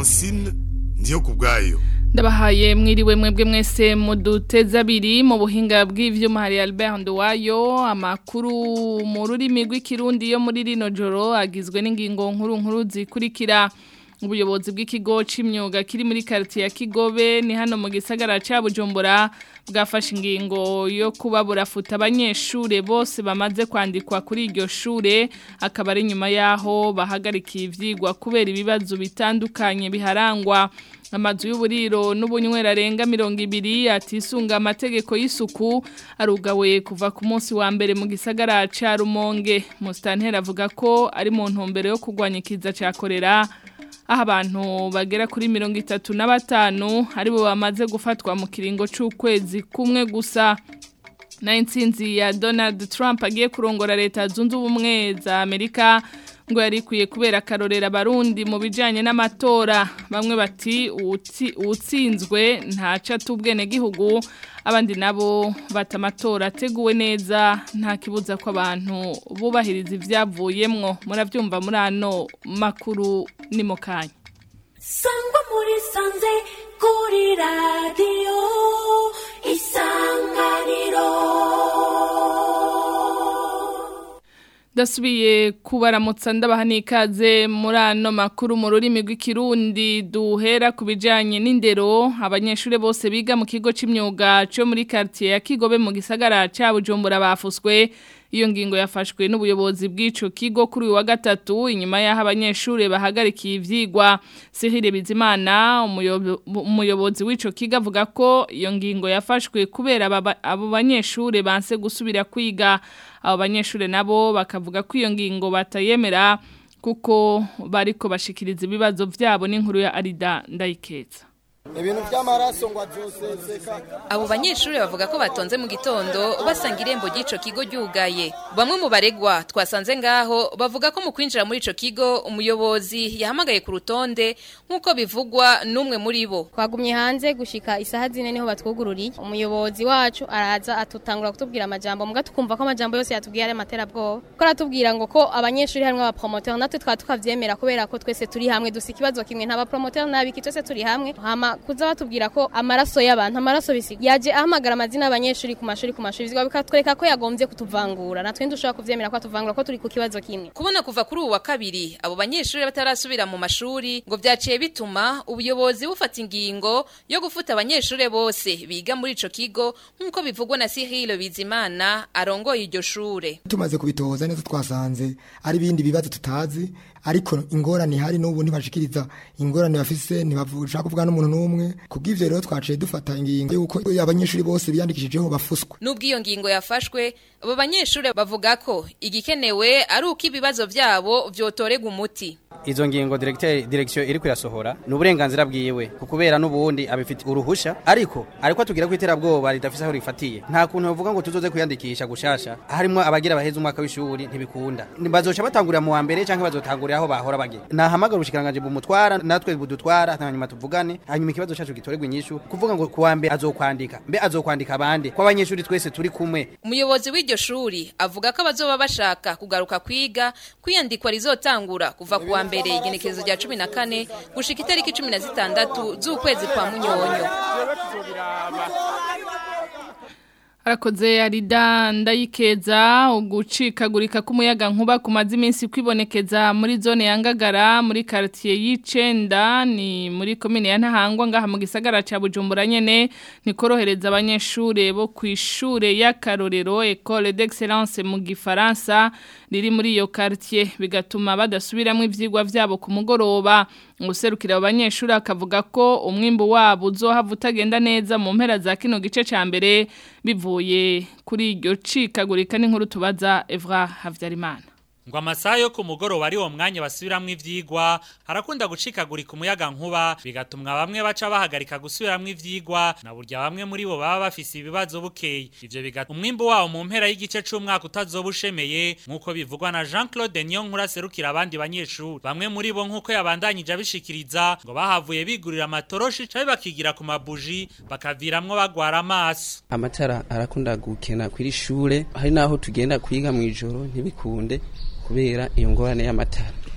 francine ndiyo ku bwayo ndabahaye mwiriwe mwebwe mwese muduteze abiri mu buhinga bw'ivyuma hari Albert Nduwayo amakuru mu rurimi rw'ikirundi yo muri rino joro agizwe n'ingingo nkuru nkuru zikurikira ubuyobozi bw'ikigo c'imyuga kiri muri quartier ya Kigobe ni hano mu gisagara ca Bujumbura bwafashe ingingo yo kuba burafuta abanyeshure bose bamaze kwandikwa kuri iryo shure akaba ari nyuma yaho bahagarikiye ivyigwa kubera ibibazo bitandukanye biharangwa amazu y'uburiro n'ubunywera arenga mirongo ibiri atisunga amategeko y'isuku arugawe kuva ku munsi wa mbere mu gisagara ca Rumonge Mustantera avuga ko ari mu ntumbero yo kurwanya ikiza ca korera aho abantu bagera kuri mirongo itatu na batanu aribo bamaze gufatwa mu kiringo c'ukwezi kumwe gusa na intsinzi ya Donald Trump agiye kurongora leta zunze ubumwe za Amerika ngo yarikwiye kubera akarorera abarundi mu bijanye n'amatora bamwe bati uwutsinzwe ntaca tubwene gihugu abandi nabo bata amatora ateguwe neza nta kibuza ko abantu bubahiriza ivyavuyemwo muravyumva muri ano makuru ni mu kanya sangwa muri sanze kuri radiyo isanganiro Dasubiye kubaramutsa ndabaha n'ikaze muri ano makuru mu rurimi rw'ikirundi duhera ku bijyanye n'indero abanyeshuri bose biga mu kigo cy'imyuga cyo muri quartier ya Kigobe mu gisagara cya Bujumbura bafuswe iyo ngingo yafashwe n'ubuyobozi bw'ico kigo kuri uyu wa gatatu inyuma y'aho abanyeshuri bahagarikiye ivyigwa Cyril Bizimana umuyobozi w'ico kigo avuga ko iyo ngingo yafashwe kubera abo banyeshuri banse gusubira kwiga abo banyeshuri nabo bakavuga ko iyo ngingo batayemera kuko bariko bashikiriza ibibazo vyabo n'inkuru ya Arida Ndayikeza ibintu by'amaraso ngo abyoseseka abo banyeshuri bavuga ko batonze mu gitondo basanga irembo ry'ico kigo ryugaye bamwe mu baregwa twasanze ngaho bavuga ko mu kwinjira muri ico kigo umuyobozi yahamagaye ku rutonde nk'uko bivugwa n'umwe muri bo twagumye hanze gushika isaha zine niho batwugururiye umuyobozi wacu araza atutangura kutubwira amajambo muga tukumva ko amajambo yose yatubwiye ari amaterabwoba ko aratubwira ngo ko abanyeshuri harimwo abapromoteur natwe twaba tukavyemera kubera ko twese turi hamwe dusa ikibazo kimwe nta bapromoteur n'abiki twese turi hamwe hama kuza batubwira ko amaraso y'abantu amaraso bisi yaje ahamagara amazina y'abanyeshuri ku mashuri ku mashuri bizwa bikatwereka ko yagombye kutuvangura natwe ndushobora kuvyemera ko atuvangura ko turi ku kibazo kimwe kubona kuva kuri ubu wa kabiri abo banyeshuri batarasubira mu mashuri ngo vyaciye bituma ubuyobozi bufata ingingo yo gufuta abanyeshuri bose biga muri ico kigo nk'uko bivugwa na Cyril Bizimana arongoye iryo shure tumaze kubitoza neza twasanze ari ibindi bibazo tutazi ariko ingorane ihari n'ubu ntibashikiriza ingorane bafise ntibashaka kuvuga n'umuntu n'umwe kubw'ivyo rero twaciye dufata ingingo yuko abanyeshuri bose biyandikishijeho bafuswa nubwo iyo ngingo yafashwe abo banyeshuri bavuga ko igikenewe ari uko ibibazo vyabo vyotorega umuti izo ngingo directeur direction iri kuyasohora n'uburenganzira bwiwe kukubera n'ubundi abifite uruhusha ariko ariko atugira ko iterabwoba ridafise aho rifatiye nta kuntu bavuga ngo tuzoze kuyandikisha gushasha harimo abagira baheza umwaka w'ishuri ntibikunda bazoca batangurira mu wa mbere canke bazotangurira aho bahora bagira nahamagara ubushikiranganje bumutwara natwe budutwara hanyuma tuvugane hanyuma ikibazo cacu gitorerwa inyishu kuvuga ngo kuwa mbere azokwandika mbe azokwandika abandi ko abanyeshuri twese turi kumwe umuyobozi w'iryo shuri avuga ko abazoba bashaka kugaruka kwiga kwiyandikwa rizotangura kuva kuwa mbere igenekerezo rya cumi na kane gushika itariki cumi na zitandatu z'ukwezi kwa munyonyo Arakoze arida ndayikeza ugucikagurika k'umuyaga nkuba kumaze iminsi kwibonekeza muri zone ya Ngagara muri quartier y'Icenda ni muri commune ya Ntahangwa ngaha mu gisagara ca Bujumbura nyene ni korohereza abanyeshure bo kwishure ya Karorero École d'Excellence mu Gifaransa riri muri iyo quartier bigatuma badasubiramwe ivyigwa vyabo ku mugoroba userukira abanyeshuri akavuga ko umwimbu wabo uzohava utagenda neza mu mpera za kino gice ca mbere bivuye kuri iryo cikagurika n'inkuru tubaza Evra Havyarimana ngo amasaha yo ku mugoroba ari wo mwanya basubiramwo ivyigwa harakunda gucikagurika umuyaga nkuba bigatumwa bamwe baca bahagarika gusubiramwo ivyigwa na burya bamwe muri bo baba bafise ibibazo bukeye ivyo bigatuma umwimbu wawo mu mpera y'igice c'umwaka utazoba ushemeye nk'uko bivugwa na Jean Claude Niyonkuru aserukira abandi banyeshuri bamwe muri bo nk'uko yabandanyije abishikiriza ngo bahavuye bigurira amatoroshi cabe bakigira ku mabuji bakaviramwo bagwara amaso amatara arakunda gukena kw'iri shure hari naho tugenda kwiga mw'ijoro ntibikunde kubera iyo ngorane y'amatara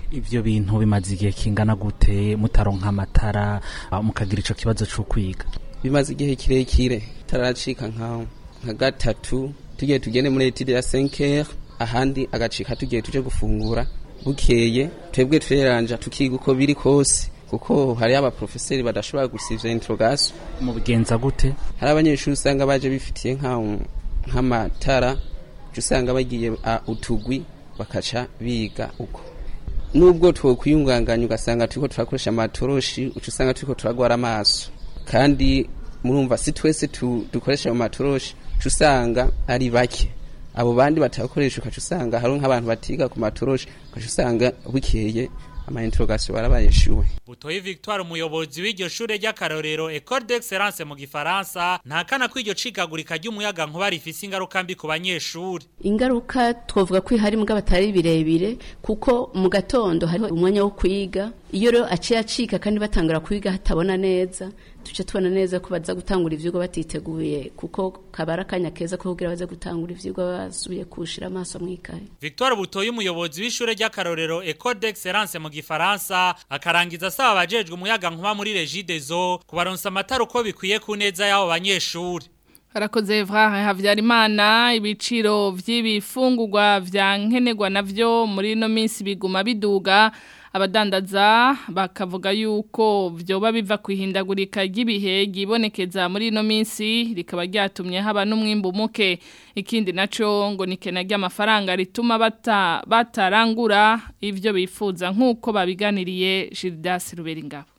ivyo bintu bimaze igihe kingana gute mutaronka amatara ah, mukagira ico kibazo co kwiga bimaze igihe kirekire taracika nka nka gatatu tugiye tugende muri etide ya 5 ahandi agacika tugiye tuje gufungura bukeye twebwe tureranja tukiga uko biri kose kuko hari abaprofeseri badashobora gusivya interrogation mu bigenza gute hari abanyeshuri usanga baje bifitiye nka nk'amatara uca usanga bagiye a, utugwi bakaca biga uko nubwo twokwiyunganganya ugasanga turiko turakoresha amatoroshi uca usanga turiko turagwara amaso kandi murumva si twese tu, dukoresha ayo matoroshi uca usanga ari bake abo bandi batakoresha ukaca usanga hari nk'abantu batiga ku matoroshi ukaca usanga bukeye ama interrogation barabaye shuwe Butoyi Victoire umuyobozi w'iryo shure ry'akarorero École d'Excellence mu Gifaransa ntakana ko iryo cikagurika ry'umuyaga nkuba rifise ingaruka mbi ku banyeshuri ingaruka twavuga ko ihari mbwa batari birebire kuko mu gatondo hariho umwanya wo kwiga iyo rero aciye acika kandi batangura kwiga hatabona neza tuce tubona neza ko baza gutangura ivyigwa batiteguye kuko kabara akanya keza ko kugira baze gutangura ivyigwa basubiye kushira amaso mwikaye Victoire Butoyi umuyobozi w'ishure ry'akarorero École d'Excellence mu Gifaransa akarangiza asaba abajejwe umuyaga nkuba muri Regideso kubaronsa amatara uko bikwiye ku neza y'abo banyeshuri Harakoze Evra Havyarimana ibiciro vy'ibifungurwa vya nkenerwa navyo muri no minsi biguma biduga abadandaza bakavuga yuko vyoba biva kwihindagurika ry'ibihe gibonekeza muri no minsi rikaba ryatumye haba n'umwimbu muke ikindi naco ngo nikena ry'amafaranga rituma bata batarangura ivyo bifuza nkuko babiganiriye Gildas Ruberingabo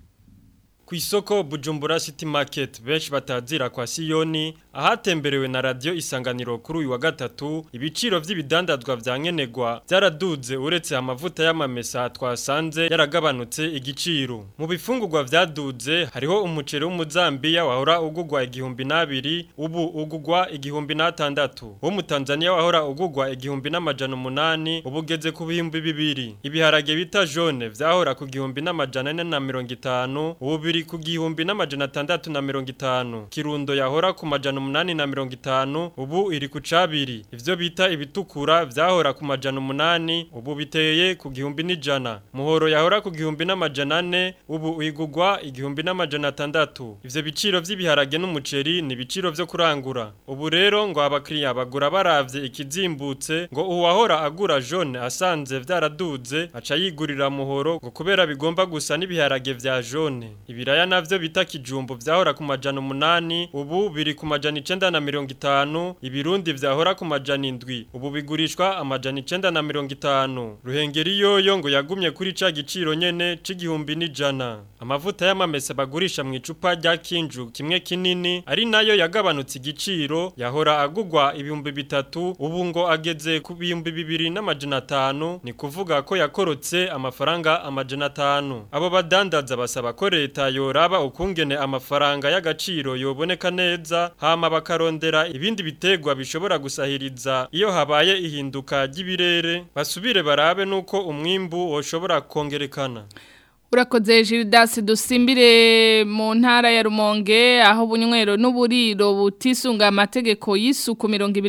Ku isoko Bujumbura City Market benshi batazira kwa Siyoni ahatemberewe na radio isanganiro kuri uyu wa gatatu ibiciro vy'ibidandazwa vya nkenegwa byaraduze uretse amavuta y'amamesa twasanze yaragabanutse igiciro mu bifungurwa vyaduze hariho umuceri w'umuzambiya wahora ugugwa igihumbi n'abiri ubu ugugwa igihumbi n'atandatu wo mu Tanzania wahora ugugwa igihumbi n'amajana umunani ubugeze ku bihumbi bibiri ibiharage bita jaune vyahora ku gihumbi n'amajana ane na mirongo itanu ubu biri ku gihumbi n'amajana atandatu na mirongo itanu kirundo yahora ku majana umunani na mirongo itanu ubu iri ku cabiri ivyo bita ibitukura vyahora ku majana umunani ubu biteye ku gihumbi n'ijana muhoro yahora ku gihumbi n'amajana ane ubu igugwa igihumbi n'amajana atandatu ivyo biciro vy'ibiharage n'umuceri ni ibiciro vyo kurangura ubu rero ngo abakiriya bagura baravye ikizimbutse ngo uwahora agura jaune asanze vyaraduze aca yigurira muhoro ngo kubera bigomba gusa n'ibiharage vya jaune ibiraya navyo bita kijumbu vyahora ku majana umunani ubu biri ku majana icenda na mirongo itanu ibirundi vyahora ku majana indwi ubu bigurishwa amajana icenda na mirongo itanu ruhengeri yoyo ngo yagumye kuri ca giciro nyene c'igihumbi n'ijana amavuta y'amamesa bagurisha mu icupa rya kinju kimwe kinini ari nayo yagabanutse igiciro yahora agugwa ibihumbi bitatu ubu ngo ageze ku bihumbi bibiri n'amajana atanu ni kuvuga ko yakorotse amafaranga amajana atanu abo badandaza basaba ko leta yoraba ukungene amafaranga y'agaciro yoboneka neza hama bakarondera ibindi bitegwa bishobora gusahiriza iyo habaye ihinduka ry'ibirere basubire barabe nuko umwimbu woshobora kongerekana Urakoze Gildas dusimbire mu ntara ya Rumonge aho bunywero n'uburiro butisunga amategeko y'isuku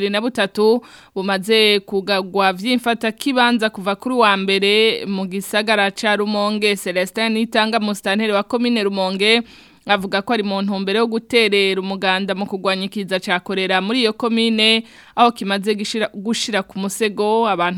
2023 bumaze kugagwa vy'imfata kibanza kuva kuri wa mbere mu gisagara ca Rumonge Celestin Itanga mustantere wa commune Rumonge avuga ko ari mu ntumbero yo guterera umuganda mu kurwanya ikiza cyakorera muri iyo komine aho kimaze gishira gushira ku musego abantu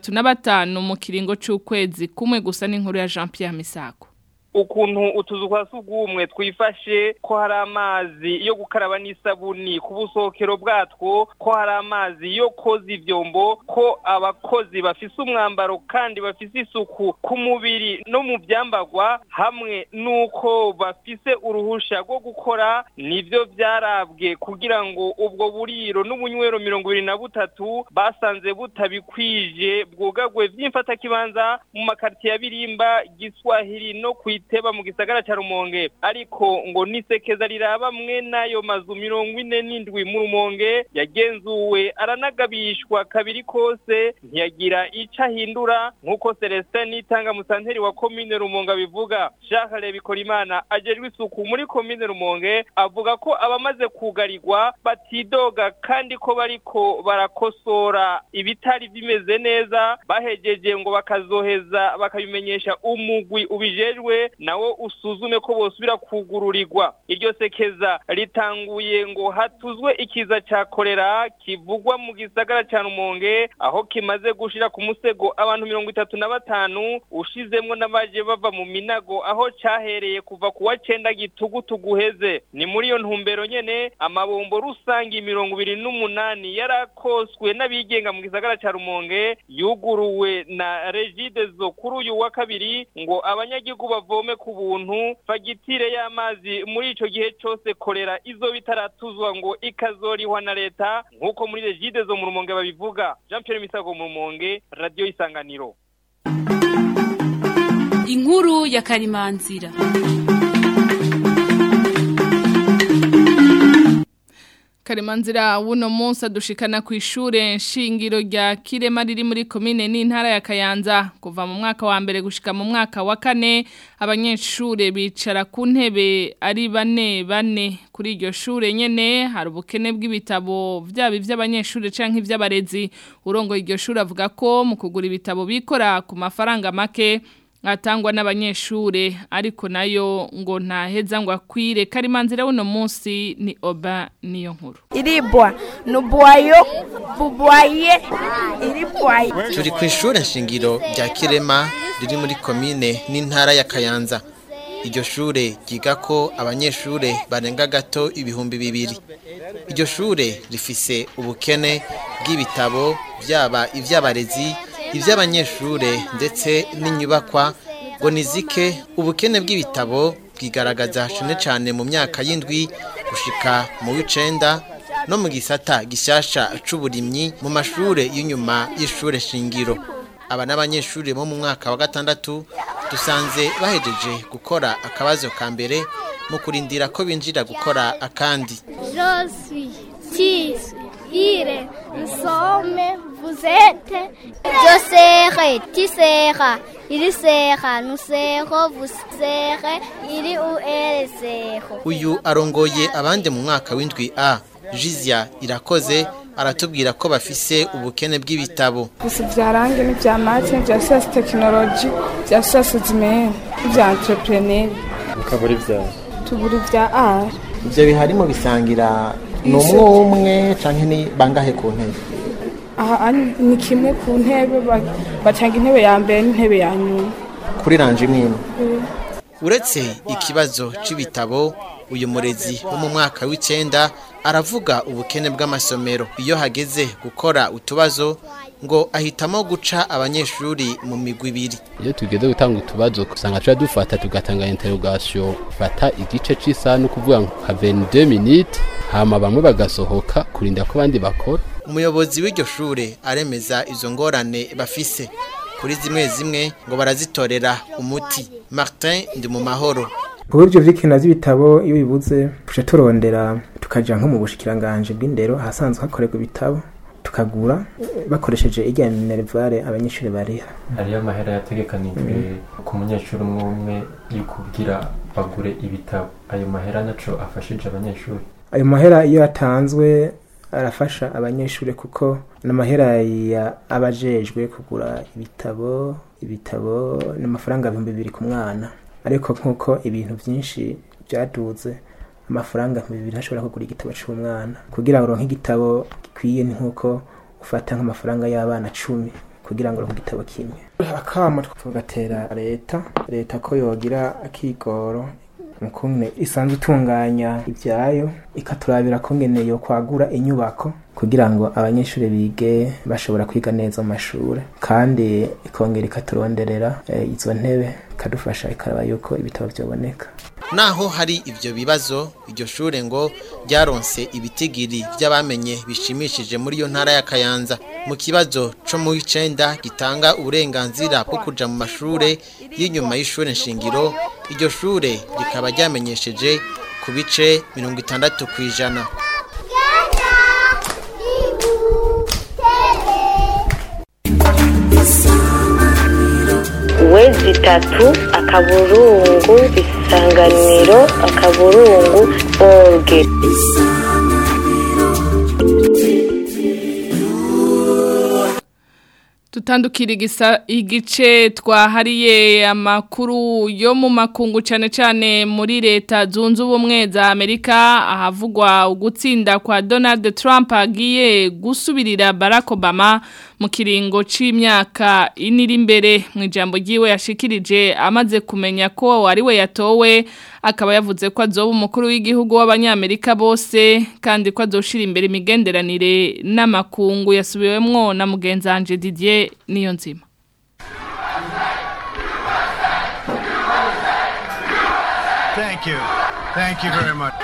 35 mu kiringo c'ukwezi kumwe gusa n'inkuru ya Jean Pierre Misako ukuntu utuzu kwa sugumwe twifashe ko hari amazi yo gukaraba n'isabuni ku busokero bwatwo ko hari amazi yo koza ivyombo ko abakozi bafise umwambaro kandi bafise isuku ku mubiri no mu byambagwa hamwe nuko bafise uruhusha rwo gukora nivyo vyarabwe kugira ngo ubwo buriro n'ubunywero mirongo ibiri na butatu basanze butabikwije bwugagwe vy'imfatakibanza mu makartiye ya birimba giswahili no kwi riteba mu gisagara ca Rumonge ariko ngo nisekeza riraba mwe nayo mazu mirongo ine n'indwi mu Rumonge yagenzuwe aranagabishwa kabiri kose ntiyagira ico ahindura nk'uko Celestin Nitanga musanteri wa komine Rumonge bivuga Charles Bikorimana ajejwe isuku muri komine Rumonge avuga ko abamaze kugarirwa batidoga kandi ko bariko barakosora ibitari bimeze neza bahejeje ngo bakazoheza bakabimenyesha umugwi ubijejwe nawo usuzume ko bosubira kugururirwa iryo sekeza ritanguye ngo hatuzwe ikiza ca kolera kivugwa mu gisagara ca Rumonge aho kimaze gushira ku musego abantu mirongo itatu na batanu ushizemwo n'abaje bava mu minago aho cahereye kuva ku wa cenda gitugutu guheze ni muri iyo ntumbero nyene amabombo rusangi mirongo ibiri n'umunani yarakoswe n'abigenga mu gisagara ca Rumonge yuguruwe na Regideso kuri uyu wa kabiri ngo abanyagihugu bavome ku buntu fagitire y'amazi muri ico gihe cose kolera izo bitaratuzwa ngo ikazorihwa na leta nk'uko muri Regideso mu Rumonge babivuga Jean Pierre Misago mu Rumonge Radio Isanganiro inkuru ya karimanzira Karimanzira wuno munsi adushikana ku ishure nshingiro rya Kirema riri muri komine n'intara ya Kayanza kuva mu mwaka wa mbere gushika mu mwaka wa kane abanyeshure bicara ku ntebe ari bane bane kuri iryo shure nyene hari ubukene bw'ibitabo vyaba ivy'abanyeshure canke ivy'abarezi urongo iryo shure avuga ko mu kugura ibitabo bikora ku mafaranga make atangwa n'abanyeshure ariko nayo ngo ntaheza ngo akwire karimanzira uno munsi ni oba niyo nkuru iribwa nubwayo bubwaye iribwaye turi ku ishure nshingiro rya kirema riri muri komine n'intara ya kayanza iryo shure ryiga ko abanyeshure barenga gato ibihumbi bibiri iryo shure rifise ubukene bw'ibitabo byaba iby'abarezi iby'abanyeshure ndetse n'inyubakwa ngo nizike ubukene bw'ibitabo bwigaragaza cyane cyane mu myaka y'indwi gushika mu w'icenda no mu gisata gishyashya c'uburimyi mu mashure y'inyuma y'ishure shingiro aba n'abanyeshuri bo mu mwaka wa gatandatu dusanze bahejeje gukora akabazo ka mbere mu kurindira ko binjira gukora akandi Josi, tis, ire, nsome, vous êtes. Je serai, tu seras, il sera, nous serons, vous serez, il ou elle sera. uyu arongoye abandi mu mwaka w'indwi a jizya irakoze aratubwira ko bafise ubukene bw'ibitabo gusa byarange n'ibya mate n'ibya siyansi tekinoloji bya siyansi zimene n'ibya entrepreneur ukabura ibyawe tubura ibya art ibyo biharimo bisangira ni umwe umwe cyangwa ni bangahe ku ntebe aha ani- ni kimwe ku ntebe ba- batanga intebe ya mbere n'intebe ya nyuma kuri ranje imwe imwe Eh, uretse ikibazo c'ibitabo uyu murezi wo mu mwaka w'icenda aravuga ubukene bw'amasomero iyo hageze gukora utubazo ngo ahitamo guca abanyeshuri mu migwi ibiri iyo tugeze gutanga utubazo usanga tuba dufata tugatanga interrogation fata igice cy'isaha no kuvuga nka 22 minutes hama bamwe bagasohoka kurinda ko abandi bakora umuyobozi w'iryo shure aremeza izo ngorane bafise kuri zimwe zimwe ngo barazitorera umuti martin ndi mu mahoro ku buryo vy'ikina vy'ibitabo iyo bibuze tuca turondera tukaja nko mu bushikiranganje bw'indero ahasanzwe hakorerwa ibitabo tukagura eh, bakoresheje irya minervare abanyeshuri bariha hariyo amahera yategekanijwe ku munyeshuri umwe umwe y'ukubwira bagure ibitabo ayo mahera naco afashije abanyeshuri ayo mahera iyo yatanzwe arafasha abanyeshuri kuko n'amahera ya abajejwe kugura ibitabo ibitabo n'amafaranga ibihumbi bibiri ku mwana ariko nk'uko ibintu byinshi byaduze amafaranga ibihumbi bibiri ntashobora kugura igitabo cy'umwana kugira ngo uronke igitabo gikwiye ni nk'uko ufata nk'amafaranga y'abana cumi kugira ngo uronke igitabo kimwe akama tugatera leta leta ko yogira akigoro mukungene isanzwe itunganya ibyayo ikaturabira ko ngene yo kwagura inyubako kugira ngo abanyeshuri bige bashobora kwiga neza mu mashuri kandi ikongera ikaturonderera eh, izo ntebe ikadufasha ikaraba yuko ibitabo byoboneka naho hari ibyo bibazo iryo shure ngo ryaronse ibitigiri by'abamenye bishimishije muri iyo ntara ya Kayanza mu kibazo co mu icenda gitanga uburenganzira bwo kuja mu mashure y'inyuma y'ishure nshingiro iryo shure rikaba ryamenyesheje ku bice mirongo itandatu kw'ijana wezi itatu akaburungu isanganiro akaburungu orge tutandukira igisa igice twahariye amakuru yo mu makungu cyane cyane muri leta zunze ubumwe za Amerika ahavugwa ugutsinda kwa Donald Trump agiye gusubirira Barack Obama mu kiringo c'imyaka iniri imbere mu ijambo ryiwe yashikirije amaze kumenya ko ari we yatowe akaba yavuze ko azoba umukuru w'igihugu w'abanyamerika bose kandi ko azoshira imbere imigenderanire n'amakungu yasubiwemwo na mugenzanje Didier niyo nzima Thank you. Thank you very much.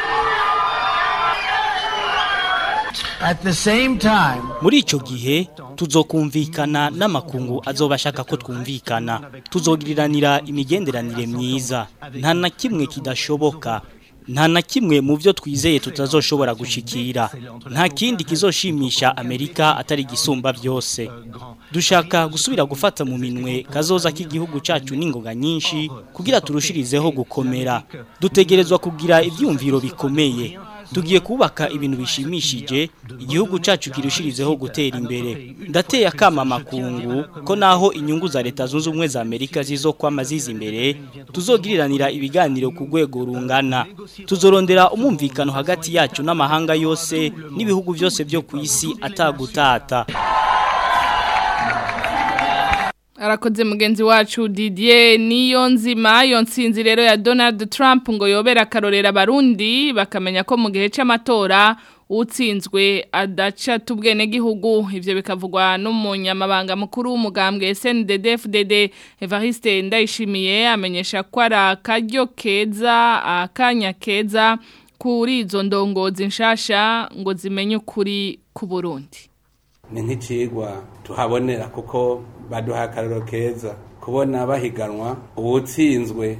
At the same time, muri ico gihe tuzokumvikana n'amakungu azoba ashaka ko twumvikana tuzogiriranira imigenderanire myiza nta na kimwe kidashoboka nta na kimwe mu byo twizeye tutazoshobora gushikira nta kindi kizoshimisha amerika atari gisumba byose dushaka gusubira gufata mu minwe kazoza k'igihugu cyacu n'ingoga nyinshi kugira turushirizeho gukomera dutegerezwa kugira ibyumviro bikomeye tugiye kubaka ibintu bishimishije igihugu cyacu kirushirizeho gutera imbere ndateye akama amakungu ko naho inyungu za leta zunze ubumwe za amerika zizokwama ziza imbere tuzogiriranira ibiganiro ku rwego rungana tuzorondera umumvikano hagati yacu n'amahanga yose n'ibihugu byose byo ku isi atagutata arakoze mugenzi wacu Didier niyo nzima iyo nsinzi rero ya Donald Trump ngo yobera akarorera abarundi bakamenya ko mu gihe cy'amatora utsinzwe adaca tubwene gihugu ivyo bikavugwa n'umunyamabanga mukuru w'umugambwe SNDD-FDD Evariste Ndayishimiye amenyesha ko ari akaryo keza akanya keza kuri izo ndongozi nshasha ngo zimenye ukuri ku Burundi ni nk'icigwa tuhabonera kuko baduha akararo keza kubona bahiganwa uwutsinzwe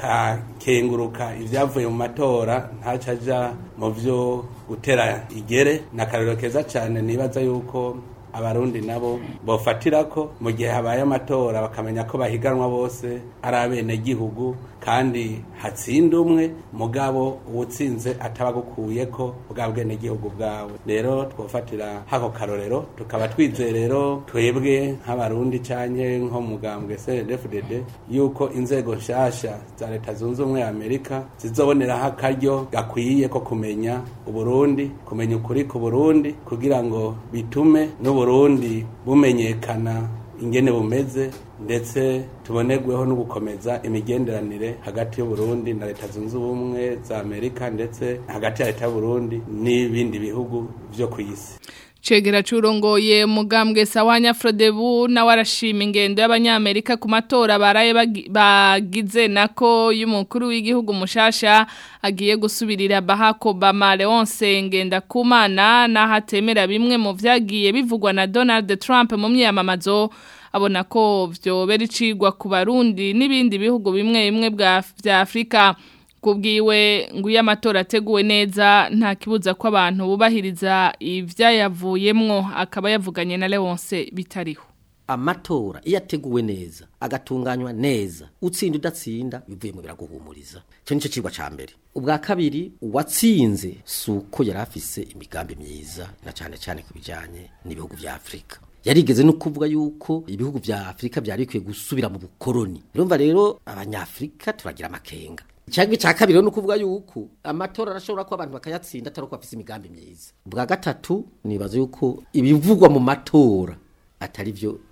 akakenguruka ibyavuye mu matora ntacaja mu byo gutera igere ni akararo keza cyane nibaza yuko abarundi nabo bofatira ko mu gihe habaye amatora bakamenya ko bahiganwa bose ari abenegihugu kandi hatsinda umwe mugabo uwutsinze atabagukuye ko bwa bwenegihugu bwawe rero twofatira hako karorero tukaba twizeye rero twebwe nk'abarundi canke nko mugambwe CNDD-FDD yuko inzego nshasha za leta zunze ubumwe ya Amerika zizoboneraho akaryo gakwiye ko kumenya uburundi kumenya ukuri ku burundi kugira ngo bitume n'uburundi bumenyekana ingene bumeze ndetse tubonerweho no gukomeza imigenderanire hagati y'uburundi na leta zunze ubumwe za amerika ndetse hagati ya leta y'uburundi n'ibindi bihugu vyo ku isi Chegera churongoye mugambwe sawanya Frodebu na warashima ingendo y'abanyamerika ku matora baraye bagi- bagize nako y'umukuru w'igihugu mushasha agiye gusubirira Barack Obama Leonce ngenda kumana na hatemera bimwe mu vyagiye bivugwa na Donald Trump mu myamamazo abona ko vyobera icigwa ku barundi n'ibindi bihugu bimwe bimwe bwa vya Afrika kubwiwe ngo iyo amatora ateguwe neza nta kibuza ko abantu bubahiriza ibyayavuyemwo akaba yavuganye na Leonce bitariho amatora iyo ateguwe neza agatunganywa neza utsinda udatsinda bivuye mu biraguhumuriza icyo nicyo kigwa cya mbere ubwa kabiri uwatsinze si uko yari afise imigambi myiza na cyane cyane ku bijyanye n'ibihugu bya afurika yarigeze no kuvuga yuko ibihugu bya afurika byari bikwiye gusubira mu bukoroni urumva rero abanyafurika turagira amakenga cyangwa icya kabiri ni ukuvuga yuko amatora arashobora ko abantu bakayatsinda atari uko bafite imigambi myiza ubwa gatatu nibaza yuko ibivugwa mu matora atari byo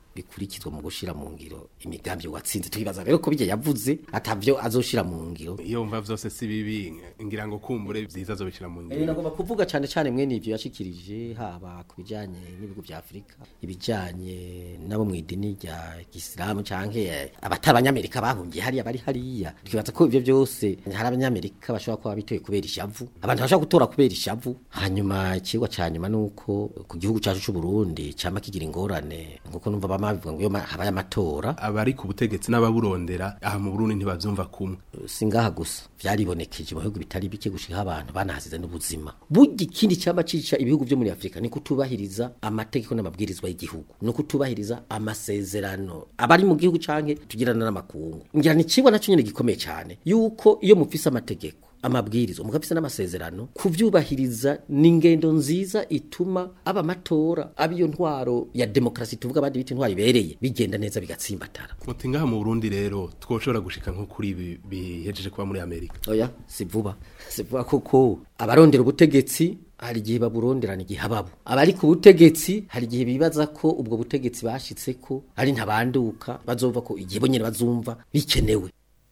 bikurikizwa mu gushira mu ngiro imigambi watsinze tukibaza rero ko bijye yavuze atavyo azoshira mu ngiro iyo mva vyose si bibi ngira ngo kumbure vyiza azobishira mu Eh, ngiro nagomba kuvuga cyane cyane mwene ivyo yashikirije haba ku bijanye n'ibihugu vya Afrika ibijanye nabo mu idini rya Islam canke eh, abatari abanyamerika bahungiye hariya bari hariya twibaza ko ivyo byose hari abanyamerika bashobora kuba bitoye kubera ishavu abantu bashobora gutora kubera ishavu hanyuma ikigwa ca nyuma nuko ku gihugu cacu c'u Burundi cama kigira ingorane nkuko numva bama bivuga ngo iyo ma- habaye amatora abari ku butegetsi n'ababurondera aha mu Burundi ntibavyumva kumwe singaha gusa vyaribonekeje mu bihugu bitari bike gushika abantu banahasize n'ubuzima burya ikindi cyaba cica ibihugu byo muri Afrika ni kutubahiriza amategeko n'amabwirizwa y'igihugu no kutubahiriza amasezerano abari mu gihugu canke tugirana n'amakungu ngira ni cibwa naco nyene gikomeye cyane yuko iyo mufise amategeko amabwirizo mugafise n'amasezerano kuvyubahiriza n'ingendo nziza ituma aba matora aba iyo ntwaro ya demokrasi tuvuga abandi bita intwaro ibereye bigenda neza bigatsimbatara muti ngaha mu Burundi rero twoshobora gushika nko kuri ibi bihejeje kuba muri Amerika oya si vuba si vuba kuko abarondera ubutegetsi hari igihe baburonderana igihe ababo abari ku butegetsi hari igihe bibaza ko ubwo butegetsi bashitse ko ari ntabanduka bazova ko igihe bonyene bazumva bikenewe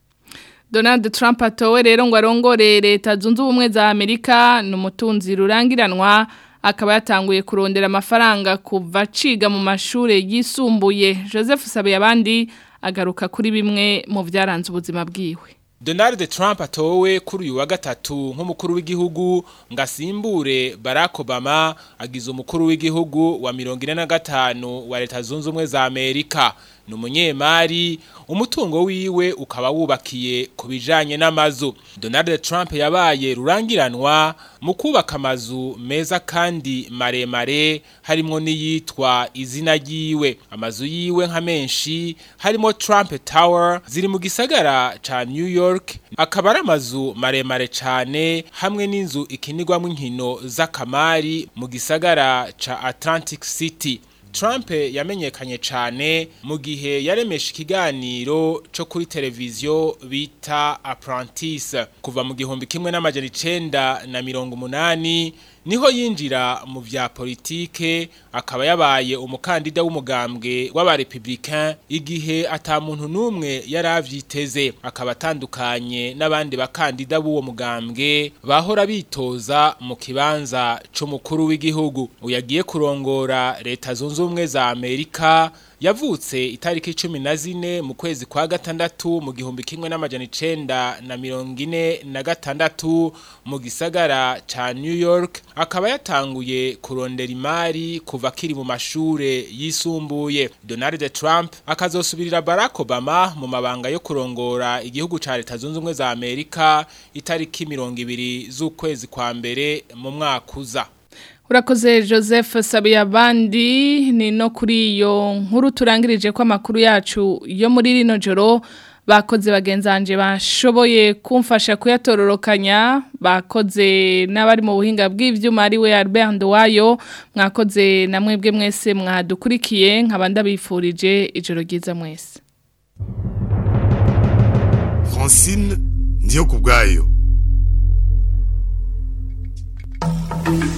Donald Trump atowe rero ngo arongore leta zunze ubumwe za Amerika n'umutunzi rurangiranwa akaba yatanguye kurondera amafaranga kuva ciga mu mashure yisumbuye Joseph Sabe abandi agaruka kuri bimwe mu byaranze ubuzima bwiwe Donald Trump atowe kuri uyu wa gatatu nk'umukuru w'igihugu ngo asimbure Barack Obama agize umukuru w'igihugu wa mirongo ine na gatanu wa leta zunze ubumwe za Amerika ni umunyemari umutungo wiwe ukaba wubakiye ku bijanye n'amazu Donald Trump yabaye rurangiranwa mu kubaka amazu meza kandi maremare harimo n'iyitwa izina ryiwe amazu yiwe nka menshi harimo Trump Tower ziri mu gisagara ca New York akaba ari amazu maremare cane hamwe n'inzu ikinirwamo inkino z'akamari mu gisagara ca Atlantic City Trump yamenyekanye cyane mu gihe yaremesha ikiganiro cyo kuri televiziyo bita Apprentice kuva mu gihumbi kimwe n'amajana icenda na mirongo umunani niho yinjira mu vya politike akaba yabaye umukandida w'umugambwe w'abarepublicain igihe ata muntu numwe yaravyiteze akaba atandukanye n'abandi bakandida b'uwo mugambwe bahora bitoza mu kibanza c'umukuru w'igihugu uyagiye kurongora leta zunze ubumwe za Amerika yavutse itariki cumi na zine mu kwezi kwa gatandatu mu gihumbi kimwe n'amajana icenda na mirongo ine na gatandatu mu gisagara ca New York akaba yatanguye kurondera imari kuva akiri mu mashure yisumbuye Donald Trump akazosubirira Barack Obama mu mabanga yo kurongora igihugu ca leta zunze ubumwe za Amerika itariki mirongo ibiri z'ukwezi kwa mbere mu mwaka uza Urakoze Joseph Sabiyabandi ni no kuri iyo nkuru turangirije ko amakuru yacu yo muri rino joro bakoze bagenzanje bashoboye kumfasha kuyatororokanya bakoze n'abari mu buhinga bw'ivyuma ari we Albert Ndowayo mwakoze na mwebwe mwese mwadukurikiye nkabanda bifurije ijoro ryiza mwese Francine ndiyo kubwayo Thank you.